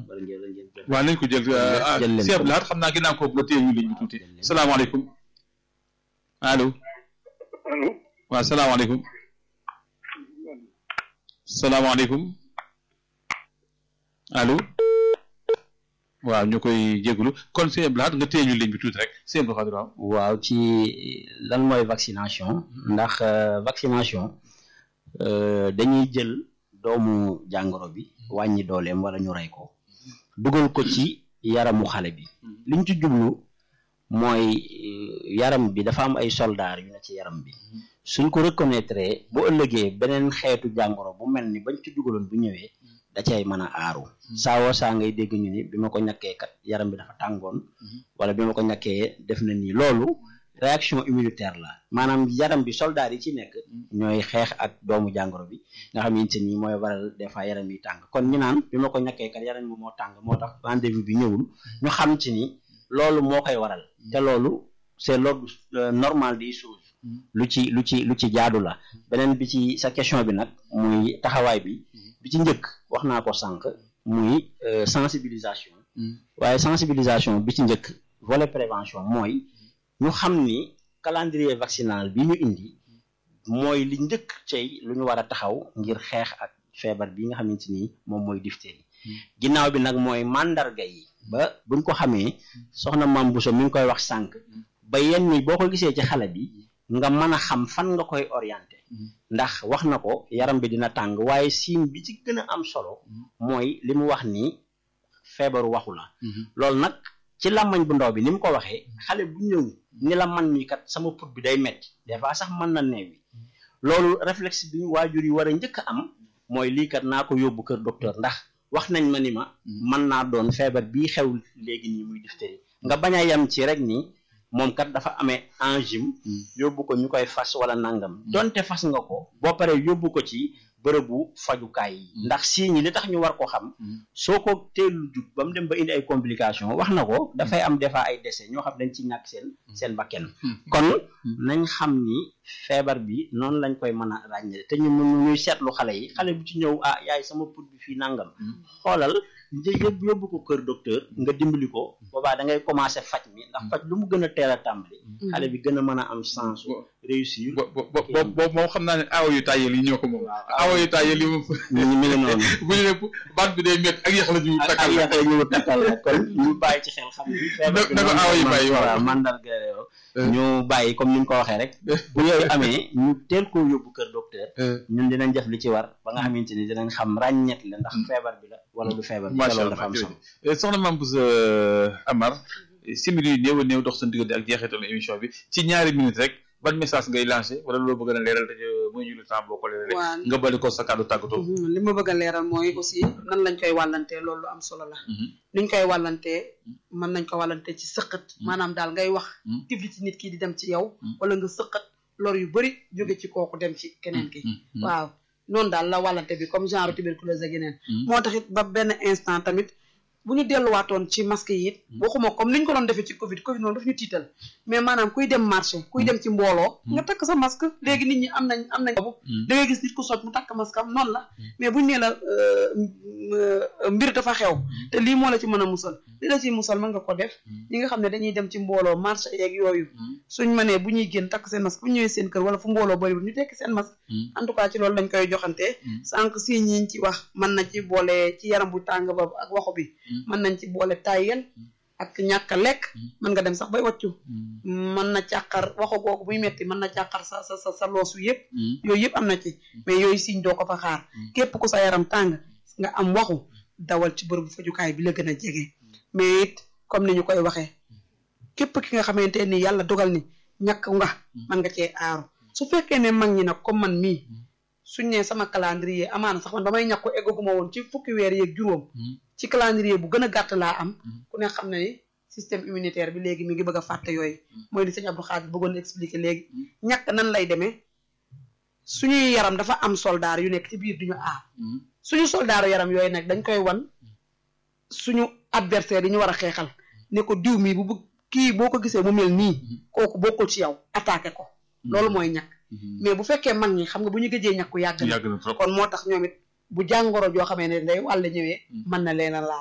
bari ngeen ngeen jël waaw nañ ko jël jël leen Cheikh Lahat xam naa ginnaaw ko nga téye ñu ligne bi tuuti salaamaaleykum allo allo waaw salaamaaleykum salaamaaleykum allo waaw ñu koy jégalu kon Cheikh Lahat nga téye ñu ligne bi tuuti rek Cheikh Abdou Khadre waaw waaw ci lan mooy vaccination ndax euh, vaccination euh, dañuy jël doomu jàngoro bi wàññi dooleem wala ñu rey ko dugal ko ci yaramu xale bi liñ ci jublu mooy euh, yaram bi dafa am ay soldaar yu ne ci yaram bi suñ ko reconnaître bu ëllëgee beneen xeetu jàngoro bu mel ni bañ ci dugaloon bu ñëwee da cay mën a aaru saawoo saa ngay dégg ñu ni bi ma ko ñàkkee kat yaram bi dafa tàngoon wala bi ma ko ñàkkee def na nii loolu réaction immunitaire la maanaam yaram bi soldat yi ci nekk ñooy xeex ak doomu jàngoro bi nga xamante ni mooy waral des fois yaram yi tàng kon ñu naan bi ma ko ñàkkee kat yaram bi moo tàng moo tax rendez-vous bi ñëwul ñu xam ci ni loolu moo koy waral te loolu c'est l'ordre euh, normal des choses lu ci lu ci lu ci jaadu la beneen bi ci sa question bi nag muy taxawaay bi bi ci njëkk wax naa ko sànq muy euh, sensibilisation waaye sensibilisation bi ci njëkk volet prévention mooy ñu xam ni calendrier vaccinal bi ñu indi mooy li njëkk cey lu ñu war a taxaw ngir xeex ak feebar bi nga xamante ni moom mooy diphtérie ginnaaw bi nag mooy mandarga yi ba buñ ko xamee soxna Mame Bousso mi ngi koy wax sànq ba yenn ni boo ko gisee ci xale bi nga mën a xam fan nga koy orienté ndax wax na ko yaram bi dina tàng waaye signe bi ci gën a am solo mooy li mu wax ni feebaru waxu la loolu nag ci làmmañ bu ndaw bi ni mu ko waxee xale bu ñëw ni la man mi kat sama put bi day metti des fois sax mën na neewi loolu réflexe bi waajur yi war a njëkk a am mooy lii kat naa ko yóbbu kër docteur ndax wax nañ ma ni ma mën naa doon feebar bii xew léegi nii muy diphtérie nga bañ a yem ci rek ni moom kat dafa amee angine yóbbu ko ñu koy fas wala nangam donte fas nga ko boo paree yóbbu ko ci bërëbu fajukaay yi ndax signes yi li tax ñu war ko xam soo ko teelu jug ba mu dem ba indi ay complications wax na ko dafay am des fois ay décès ñoo xam dañ ci ñàkk seen seen bakken kon nañ xam ni feebar bi noonu lañ koy mën a ràññee te ñu ñuy seetlu xale yi xale bu ci ñëw ah yaay sama put bi fii nangam xoolal yóbbu yóbbu ko kër docteur nga dimbali ko boobaa da ngay commencer faj mi ndax faj lu mu gën a teel a tàmbali xale bi gën a mën a am chance réussir bo bo bo boobu moom xam naa ne awa yu tàyyel yi ñoo ko moom awa yu tàyyel yi moom mi ngi mi ngi noonu bu ñu ne baat bi day métti ak yax la ñu ak takkal yax la ñu takkal la kon ñu bàyyi ci xel xam ni feebar bi na ko noonu awa yi la bàyyi, waaw. waaw mandarga yoo ñu bàyyi comme ni ñu ko waxee rek bu yooyu amee ñu teel koo yóbbu kër docteur ñun dinañ def li ci war ba nga xamante ni dinañ xam ràññet la ndax feebar bi la wala du feebar bi te macha loolu allah dafa am solo jërëjëf soxna Mame Bousso Amar simili yu néew a néew dox seen diggante ak jeexitalu émission bi ci ñaari minutes rek ban message ngay lancé wala loo bëgg a leeral te muy ñu le temps boo ko leeralee waa nga bali ko sa kàddu tàggatoo Mhm, li ma bëgg a leeral mooy aussi nan lañ koy wàllantee loolu lu am solo la niñ koy wàllantee mën nañ ko wàllantee ci sëqat maanaam daal ngay wax Mhm. tifli ci nit ki di dem ci yow wala nga sëqat lor yu bëri jóge ci kooku dem ci keneen ki waaw noonu daal la wàllante bi comme genre tuberculose ak yeneen moo tax it ba benn instant tamit bu ñu delluwaatoon ci masque yi it waxuma comme niñ ko doon defee ci covid covid noonu daf ñu tiital mais maanaam kuy dem marché kuy dem ci mbooloo nga takk sa masque léegi nit ñi am nañ am nañ boobu da ngay gis nit ku soj mu takk masque am noonu la mais buñ nee la euh, euh, mbir dafa xew te lii moo la ci mën a musal li la ciy musal mën nga ko def ñi nga xam ne dañuy dem ci mbooloo marché yeeg yooyu suñ mënee bu ñuy génn takk seen masque bu ñëwee seen kër wala fu mbooloo bëriwul ñu tekki seen masque en tout cas ci loolu lañ koy joxante sànq si ñiñ ci wax mën na ci boole ci yaram bu tàng ba ak waxu bi mën nañ ci boole tàyyel ak ñàkk a lekk mën nga dem sax bay wàccu mën na càqar waxu googu buy metti mën na càqar sa sa sa sa loosu yëpp yooyu yëpp am na ci mais yooyu siñ doo ko fa xaar képp ku sa yaram tàng nga am waxu dawal ci bërëbu fajukaay bi la gën a jege mais it comme ni ñu koy waxee képp ki nga xamante ni yàlla dogal ni ñàkk nga mën nga cee aaru su fekkee ne mag ñi nag comme man mii suñ ne sama calendrier amaana sax man ba may ñàkk ko eggaguma woon ci fukki weer yeeg juróom ci calendrier bu gën a gàtt laa am ku ne xam na ni système immunitaire bi léegi mi ngi bëgg a fàtte yooyu mooy li sëñ Abdou Khadir bëggoon expliquer léegi ñàkk nan lay demee suñuy yaram dafa am soldaar yu nekk ci biir duñu aar suñu soldaaru yaram yooyu nag dañ koy wan suñu adversaire yi ñu war a xeexal ne ko diw mi bu bëgg kii boo ko gisee mu mel nii kooku bokkul ci yow attaqué ko loolu mooy ñàkk mais bu fekkee mag ñi xam nga bu ñu gëjee ñàkku yàgg na yàgg na trop kon moo tax ñoom it bu jàngoro joo xamee ne day wàll ñëwee mën na leen a laal